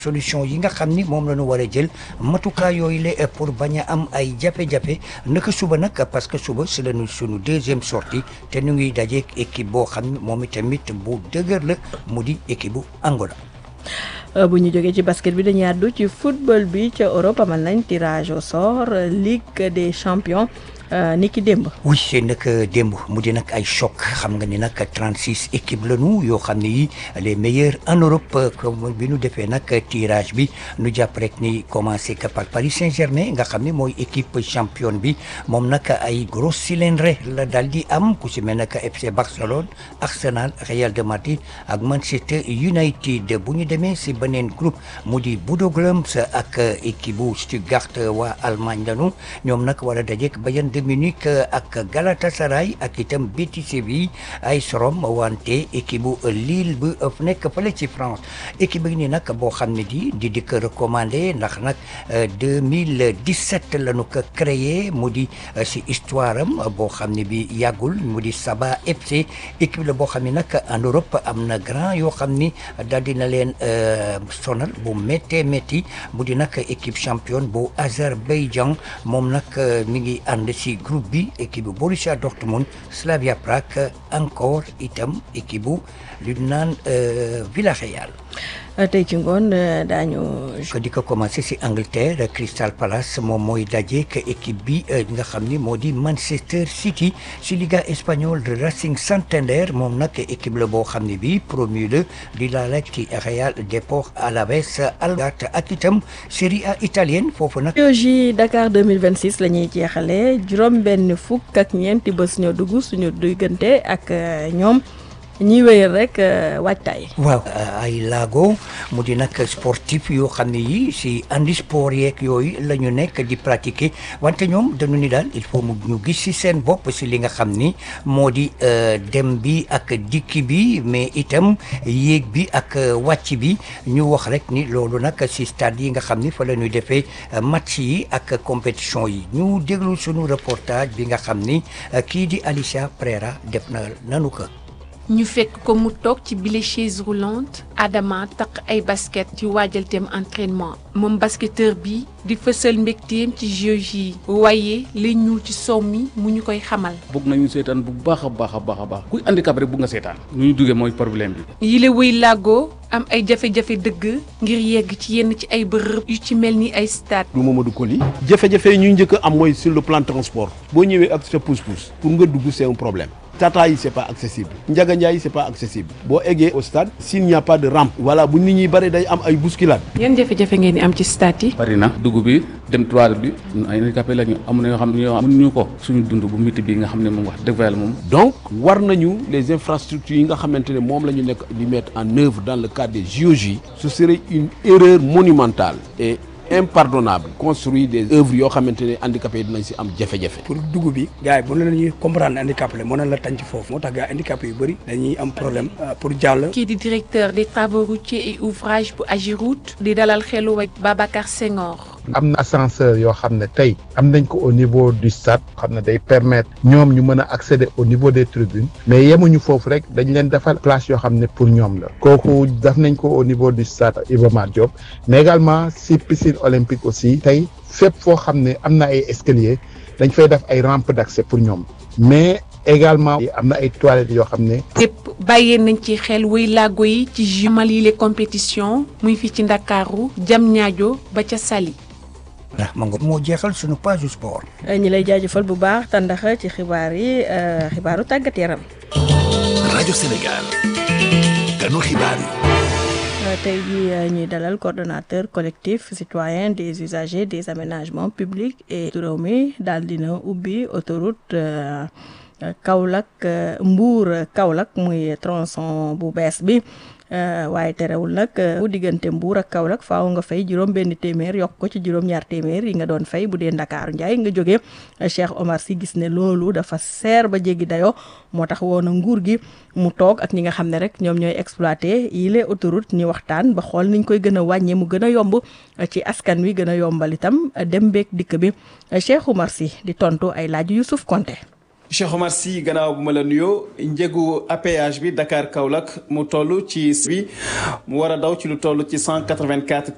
solution yi nga xam ni moom la ñu war a jël matukaay yooyu la pour bañ a am ay jafe-jafe naka suba nag parce que suba si la ñu sunu deuxième sortie te ñu ngi dajeeg équipe boo xam ni moom itamit bu dëgër la mu di équipe bu Angola. bu ñu jógee ci basket bi dañuy àddu ci football bi ca Europe amal nañ tirage au sort Ligue des champions ni ki démb. oui c'est nag démb mu di nag ay choc xam nga ni nag 36 équipes la ñu yoo xam ne yi les meilleurs en Europe comme bi nu defee nag tirage bi nu jàpp rek ni commencé que par Paris Saint-Germain nga xam ne mooy équipe championne bi moom nag ay gros cylindre la daal di am ku si mel nag FC Barcelone Arsenal Real de Madrid ak Manchester United bu ñu demee si beneen groupe mu di Bodo Glimt ak équipe bu Stuttgart waa Allemagne lanu ñoom nag war a dajeek Bayern de Munich ak Galatasaray ak itam Betis Séville ay sorom wante équipe bu Lille bu nekk fële ci France équipe bi ni nag boo xam ne di di di ko recommandé ndax nag 2017 la ñu ko créé mu di si histoire am boo xam ne bi yàggul mu di Saba FC équipe la boo xam ne nag en Europe am na grand yoo xam ni daal dina leen sonal bu méttee métti mu di nag équipe championne bu Azerbaïdjan moom nag mi ngi ànd si groupe bi équipe bu Borussia Dortmund Slavia Prague encore itam équipe bu lu naan Villarreal. tey ci ngoon daañu. ko di ko commencé si Angleterre Crystal Palace moom mooy dajeek équipe bi nga xam ni moo di Manchester City si Liga espagnole de Racing Santander moom nag équipe la boo xam ne bi promu la di laala ci Real Deportes Alaves Algarve ak itam Serie A italienne foofu nag. JOJ Dakar 2026 la ñuy jeexalee juróom benn fukk ak ñeenti bés ñoo dugg suñu diggante ak ñoom. ñiy wéyal rek waajtaay. waaw ay laago mu di nag sportif yoo xam ne yi si andi sport yeeg yooyu la ñu nekk di pratiquer wante ñoom dañu ni daal il faut mu ñu gis si seen bopp si li nga xam ni moo di dem bi ak dikki bi mais itam yéeg bi ak wàcc bi ñu wax rek ni loolu nag si stade yi nga xam ni fa la ñuy defee match yi ak compétition yi ñu déglu sunu reportage bi nga xam ni kii di Alicia Prera def na nanu ko. ñu fekk ko mu toog ci bile chaise roulante Adama taq ay basket ci waajalteem entraînement moom basketteur bi di fësal mbégteem ci JOJ yi waaye li ñuul ci sow mi mu ñu koy xamal. bëgg nañu seetaan bu baax a baax a baax a baax kuy handicap rek bëgg nga seetaan nu ñu duggee mooy problème bi. yile wëy làggoo am ay jafe-jafe dëgg ngir yegg ci yenn ci ay bërëb yu ci mel ni ay stade. du Mamadou Koli jafe-jafe yi ñu njëkk a am mooy sur le plan transport boo ñëwee ak sa pousse-pousse pour nga dugg c'est un problème. Tata yi c'est pas accessible Ndiaga Ndiaye c'est pas accessible boo eggee au stade s'il n'y a pas de rampe voilà bu nit ñi bari day am ay bousculade yan jafe-jafe ngeen di am ci stade yi. bari na dugub bi dem toilette bi ñun ay handicapé la ñu am na yoo xam ne ñoo mënuñu ko suñu dund bu métti bi nga xam ne moom wax dëgg yàlla moom. donc war nañu les infrastructures yi nga xamante ne moom la ñu nekk di mettre en œuvre dans le cadre des JOJ ce serait une erreur monumentale et impardonnable construire des œuvres yoo xamante ne handicapé yi dinañ si am jafe-jafe. pour dugub bi gars yi bu la ñuy comprendre handicapé la mën na la tànc foofu moo tax gars handicapé yu bëri dañuy am problème pour jàll. kii di directeur des travaux routiers et ouvrages bu Agiroute di dalal xelu ak Babacar Senghor. am na ascenseur yoo xam ne tey am nañ ko au niveau du stade xam ne day permettre ñoom ñu mën a accéder au niveau des tribunes mais yemuñu foofu rek dañ leen defal place yoo xam ne pour ñoom la kooku def nañ ko au niveau du stade Iba Mar Diop mais également si piscine olympique aussi tey fépp foo xam ne am na ay escalier dañ fay def ay rampe d'accès pour ñoom mais également am na ay toilettes yoo xam ne lépp bàyyee nañ ci xel wuy laago yi ci jumal yi les compétitions muy fii ci Ndakaaru jam ñaajo ba ca Saly ndax ma nga moo jeexal suñu page sport. ñi lay jaajëfal bu baax tàndax ci xibaar yi xibaaru tàggat yaram. rajo Sénégal ganu xibaar yi. tey jii ñuy dalal coordonnateur collectif citoyen des usagers des aménagements publics et réew mi daal dina ubbi autoroute Kaolack Mbour Kaolack muy tronçon bu bees bi waaye terewul nag bu diggante Mbour ak Kaolack faaw nga fay juróom benn téeméer yokk ko ci juróom ñaar téeméer yi nga doon fay bu dee Ndakaaru Njaay nga jóge Cheikh Omar si gis ne loolu dafa seer ba jéggi dayoo moo tax woon na nguur gi mu toog ak ñi nga xam ne rek ñoom ñooy exploité yile autoroute ñu waxtaan ba xool niñ koy gën a wàññee mu gën a yomb ci askan wi gën a yombal itam dem beeg dikk bi Cheikh Omar si di tontu ay laaj Youssouf Konté Cheikh Omar Sy gannaaw bu ma la nuyoo njëgu APH bi Dakar Kaolack mu toll ci bi mu war a daw ci lu toll ci cent quatre-vingt-quatre